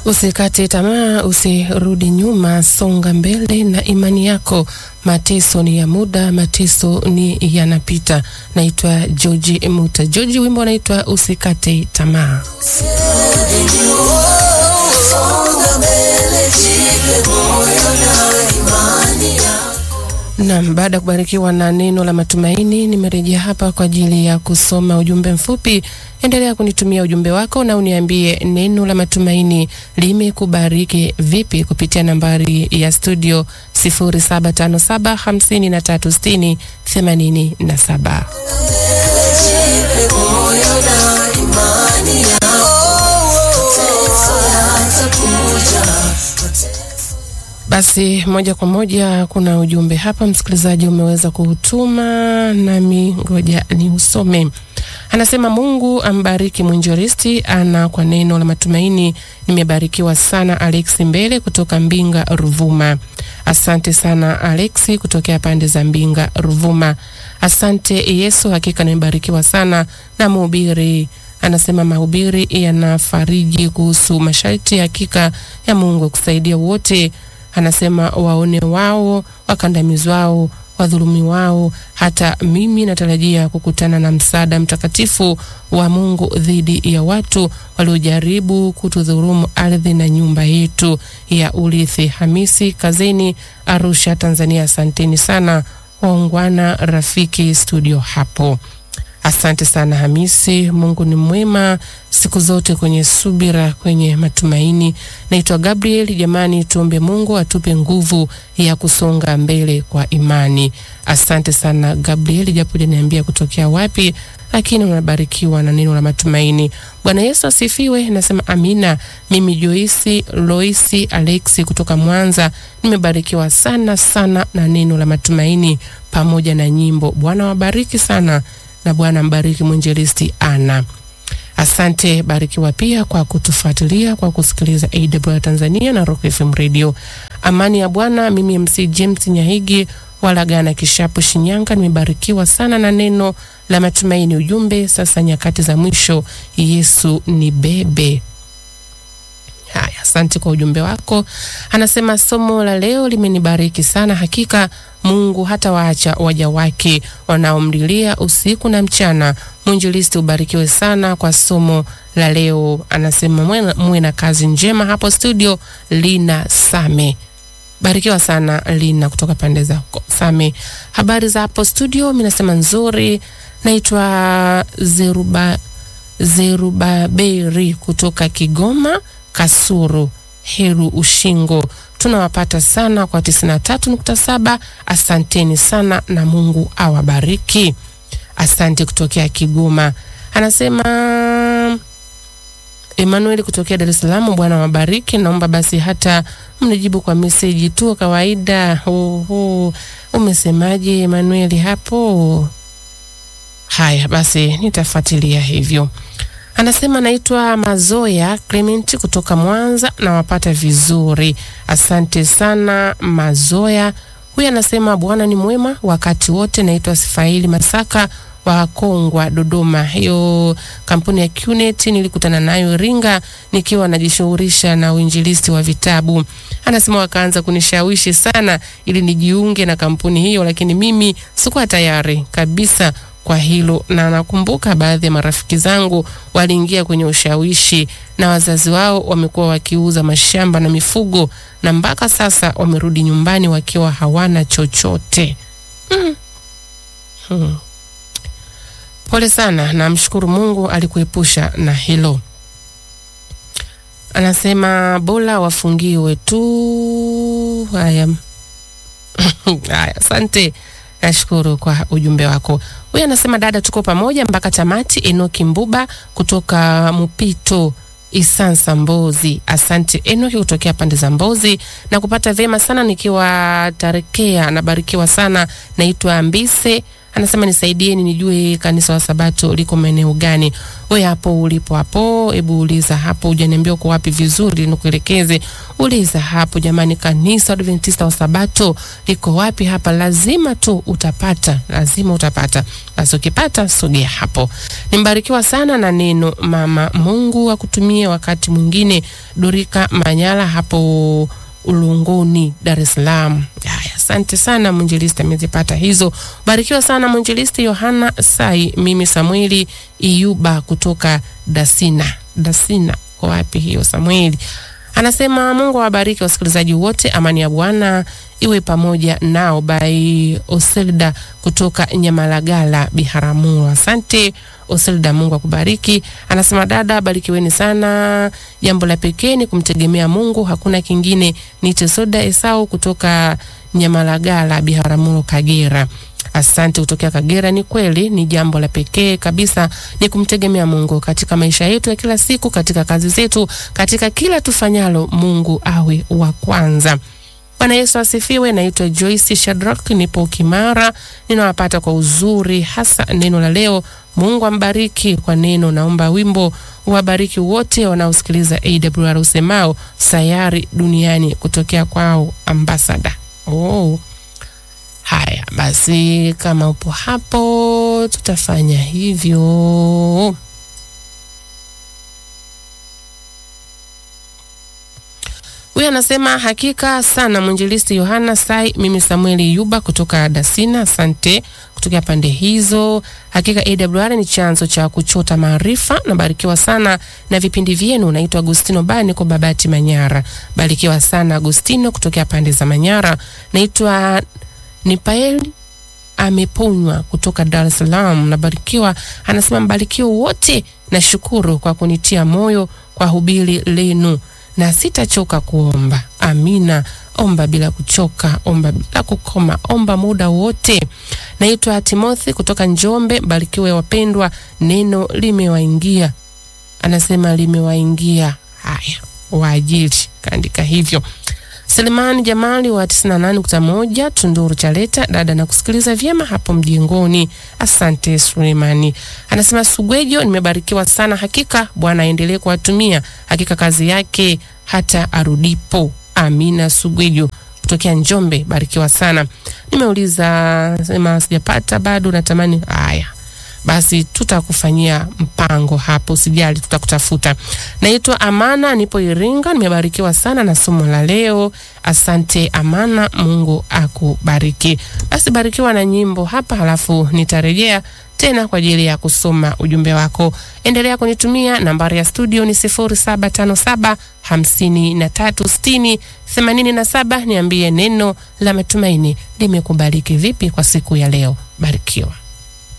Usikate tamaa, usirudi nyuma, songa mbele na imani yako. Mateso ni ya muda, mateso ni yanapita. Naitwa George Muta George, wimbo unaitwa usikate tamaa. Naam, baada ya kubarikiwa na neno la matumaini, nimerejea hapa kwa ajili ya kusoma ujumbe mfupi. Endelea kunitumia ujumbe wako na uniambie neno la matumaini limekubariki vipi kupitia nambari ya studio 0757536087. Basi moja kwa moja kuna ujumbe hapa msikilizaji umeweza kuutuma, nami ngoja ni usome. Anasema Mungu ambariki mwinjilisti ana kwa neno la matumaini. Nimebarikiwa sana. Alexi Mbele kutoka Mbinga Ruvuma. Asante sana Alexi kutokea pande za Mbinga Ruvuma. Asante Yesu, hakika nimebarikiwa sana na mhubiri anasema mahubiri yanafariji kuhusu masharti hakika ya Mungu kusaidia wote anasema waone wao wakandamizwao wadhulumi wao. Hata mimi natarajia kukutana na msaada mtakatifu wa Mungu dhidi ya watu waliojaribu kutudhulumu ardhi na nyumba yetu ya urithi. Hamisi Kazini, Arusha, Tanzania. Asanteni sana waungwana rafiki studio hapo. Asante sana Hamisi. Mungu ni mwema siku zote, kwenye subira, kwenye matumaini. Naitwa Gabriel. Jamani, tuombe Mungu atupe nguvu ya kusonga mbele kwa imani. Asante sana Gabriel, japo janiambia kutokea wapi, lakini unabarikiwa na neno la matumaini. Bwana Yesu asifiwe. Nasema amina. Mimi Joisi Loisi Alexi kutoka Mwanza, nimebarikiwa sana sana na neno la matumaini pamoja na nyimbo. Bwana wabariki sana na Bwana mbariki mwinjilisti Ana. Asante, barikiwa pia kwa kutufuatilia kwa kusikiliza AWR Tanzania na Rock FM Radio. Amani ya Bwana. Mimi MC James Nyahigi Walagana Kishapu, Shinyanga, nimebarikiwa sana na neno la matumaini. Ujumbe sasa nyakati za mwisho, Yesu ni bebe. Haya, asante kwa ujumbe wako. Anasema somo la leo limenibariki sana, hakika Mungu hata waacha waja wake wanaomlilia usiku na mchana. Mwinjilisti, ubarikiwe sana kwa somo la leo. Anasema muwe na kazi njema hapo studio. Lina Same, barikiwa sana Lina kutoka pande za Same. Habari za hapo studio? Mimi nasema nzuri. Naitwa Zeruba Zerubaberi kutoka Kigoma Kasuru Heru Ushingo, tunawapata sana kwa 93.7. Asanteni sana na Mungu awabariki. Asante kutokea Kigoma. Anasema Emmanuel kutokea Dar es Salaam, Bwana wabariki. Naomba basi hata mnijibu kwa meseji tu kawaida. Uhu, umesemaje Emmanuel hapo? Haya basi nitafuatilia hivyo. Anasema naitwa Mazoya Clement kutoka Mwanza, nawapata vizuri. Asante sana Mazoya. Huyu anasema Bwana ni mwema wakati wote. Naitwa Sifaili Masaka wa Kongwa, Dodoma. Hiyo kampuni ya QNet nilikutana nayo Iringa nikiwa najishughulisha na uinjilisti wa vitabu. Anasema wakaanza kunishawishi sana ili nijiunge na kampuni hiyo, lakini mimi sikuwa tayari kabisa kwa hilo na nakumbuka baadhi ya marafiki zangu waliingia kwenye ushawishi na wazazi wao wamekuwa wakiuza mashamba na mifugo na mpaka sasa wamerudi nyumbani wakiwa hawana chochote. mm. hmm. Pole sana, namshukuru Mungu alikuepusha na hilo. Anasema bora wafungiwe tu. Haya, haya, asante. Nashukuru kwa ujumbe wako. Huyu anasema dada, tuko pamoja mpaka tamati. Enoki Mbuba kutoka Mupito Isansa Mbozi. Asante Enoki kutokea pande za Mbozi na kupata vyema sana nikiwa Tarekea. Nabarikiwa sana. Naitwa Mbise. anasema nisaidieni nijue kanisa la Sabato liko maeneo gani. We hapo ulipo hapo, hebu uliza hapo, hujaniambia uko wapi vizuri, nikuelekeze. Uliza hapo jamani, kanisa la Adventista wa Sabato liko wapi hapa? Lazima tu utapata, lazima utapata. Basi ukipata sogea hapo. Nimbarikiwa sana na neno mama. Mungu akutumie wakati mwingine. Dorika Manyala hapo Ulunguni, Dar es Salaam. Haya, asante sana mwinjilisti, amezipata hizo. Barikiwa sana mwinjilisti Yohana Sai. Mimi Samueli Iyuba kutoka Dasina. Dasina kwa wapi hiyo Samueli? Anasema Mungu awabariki wasikilizaji wote, amani ya Bwana iwe pamoja nao. By Oselda kutoka Nyamalagala, Biharamulo. Asante Oselda, Mungu akubariki. Anasema dada, barikiweni sana. Jambo la pekee ni kumtegemea Mungu, hakuna kingine. Ni Tesoda Esau kutoka Nyamalagala, Biharamulo, Kagera. Asante kutokea Kagera. Ni kweli, ni jambo la pekee kabisa, ni kumtegemea Mungu katika maisha yetu ya kila siku, katika kazi zetu, katika kila tufanyalo, Mungu awe wa kwanza. Bwana Yesu asifiwe. Naitwa Joyce Shadrack, nipo Kimara, ninawapata kwa uzuri, hasa neno la leo. Mungu ambariki kwa neno. Naomba wimbo wabariki wote wanaosikiliza AWR usemao sayari duniani, kutokea kwao ambasada. Oh. Haya basi, kama upo hapo, tutafanya hivyo. Huyu anasema hakika sana mwinjilisti Yohana Sai. Mimi Samueli Yuba kutoka Dasina, asante kutokea pande hizo. Hakika AWR ni chanzo cha kuchota maarifa. Nabarikiwa sana na vipindi vyenu. Naitwa Agustino Bani kwa Babati Manyara. Barikiwa sana Agustino kutokea pande za Manyara. Naitwa Nipaeli ameponywa kutoka Dar es Salaam. Nabarikiwa, anasema mbarikiwa wote. Nashukuru kwa kunitia moyo kwa hubiri lenu na sitachoka kuomba. Amina. Omba bila kuchoka, omba bila kukoma, omba muda wote. Naitwa Timothy kutoka Njombe. Barikiwe wapendwa, neno limewaingia. Anasema limewaingia. Haya, waajiri kaandika hivyo. Selemani Jamali wa 98.1 Tunduru Chaleta, dada na kusikiliza vyema hapo mjengoni. Asante Sulemani. Anasema Sugwejo, nimebarikiwa sana hakika, Bwana aendelee kuwatumia hakika kazi yake hata arudipo. Amina. Sugwejo kutokea Njombe, barikiwa sana. Nimeuliza sema sijapata bado, natamani haya basi tutakufanyia mpango hapo, usijali, tutakutafuta. Naitwa Amana, nipo Iringa. Nimebarikiwa sana na somo la leo. Asante Amana, Mungu akubariki. Basi barikiwa na nyimbo hapa, halafu nitarejea tena kwa ajili ya kusoma ujumbe wako. Endelea kunitumia, nambari ya studio ni 0757 5360 87. Niambie neno la matumaini limekubariki vipi kwa siku ya leo. Barikiwa.